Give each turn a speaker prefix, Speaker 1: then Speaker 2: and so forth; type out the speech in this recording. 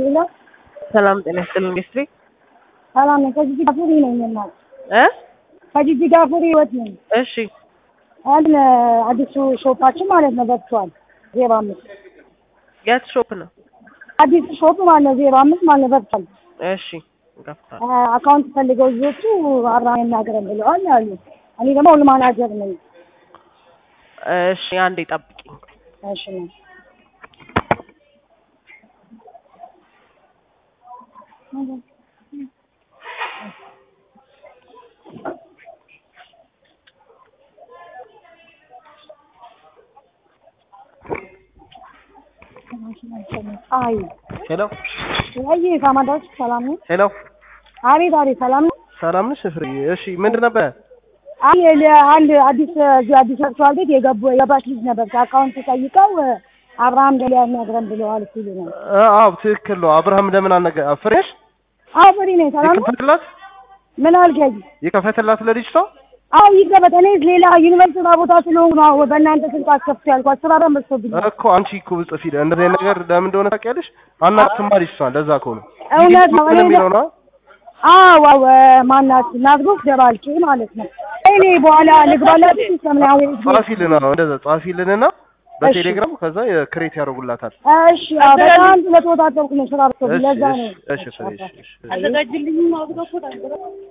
Speaker 1: ሄሎ
Speaker 2: ሰላም ጤና ይስጥልን ኢንዱስትሪ
Speaker 1: ሰላም ነኝ። ከጂጂ ጋፉሪ ነኝ እናት
Speaker 2: እ
Speaker 1: ከጂጂ ጋፉሪ ህይወት ነኝ።
Speaker 2: እሺ
Speaker 1: አንድ አዲሱ ሾፓችን ማለት ነው በቅቷል። ዜሮ አምስት
Speaker 2: የት ሾፕ ነው?
Speaker 1: አዲሱ ሾፕ ማለት ነው ዜሮ አምስት ማለት ነው በቅቷል።
Speaker 2: እሺ ገፍቷል።
Speaker 1: አካውንት ፈልገው ልጆቹ አራ እናገረን ብለዋል አሉ። እኔ ደግሞ ሁሉ ማናጀር ነኝ።
Speaker 2: እሺ አንዴ ጠብቂኝ።
Speaker 1: እሺ ነው አይ
Speaker 3: ሄሎ
Speaker 1: ወይ ካማዳዎች ሰላም ነው?
Speaker 3: ሄሎ፣
Speaker 1: አቤት አቤት ሰላም ነው?
Speaker 3: ሰላም ነሽ ፍሬ? እሺ ምንድን ነበረ?
Speaker 1: አይ ለ- አንድ አዲስ እዚህ አዲስ አርሷል ቤት የገቡ የገባች ልጅ ነበር። ከአካውንት ጠይቀው አብርሃም ገሊያ የሚያግረን ብለዋል ሲሉ ነው።
Speaker 3: አ- አዎ ትክክል ነው። አብርሃም ለምን አነገ ፍሬሽ
Speaker 1: አዎ ፍሪ ነኝ። ሰላም ነው?
Speaker 3: ይከፈትላት
Speaker 1: ምን አልከኝ?
Speaker 3: ይከፈትላት ለልጅቷ
Speaker 1: አዎ ይገበት። እኔ ሌላ ዩኒቨርሲቲ ስራ ቦታ ስለሆንኩ ነው በእናንተ ስልክ አስከፍቶ ያልኳት። ስራ ደግሞ በዝቶብኛል።
Speaker 3: እኮ አንቺ እኮ ብጽፊ እንደዚህ አይነት ነገር ለምን እንደሆነ ታውቂያለሽ? አናትማ ልጅቷን ለዛ እኮ ነው
Speaker 1: እውነት ነው።
Speaker 3: ምን
Speaker 1: እኔ
Speaker 3: የሚለው ነው
Speaker 1: አዎ አዎ ማናት ናዝሮት ደባልቄ ማለት ነው። እኔ በኋላ ልግባላት ሰምናዊ
Speaker 3: ጻፊልን፣ አዎ እንደዛ ጻፊልንና በቴሌግራም ከዛ ክሬት ያደርጉላታል።
Speaker 1: እሺ አዎ፣ በጣም ስለተወጣጠርኩ ነው ስራ በዝቶብኝ።
Speaker 3: እሺ
Speaker 1: ለዛ
Speaker 3: እሺ
Speaker 1: ነው
Speaker 3: እሺ ፍሬ እሺ እሺ
Speaker 1: አዘጋጅልኝ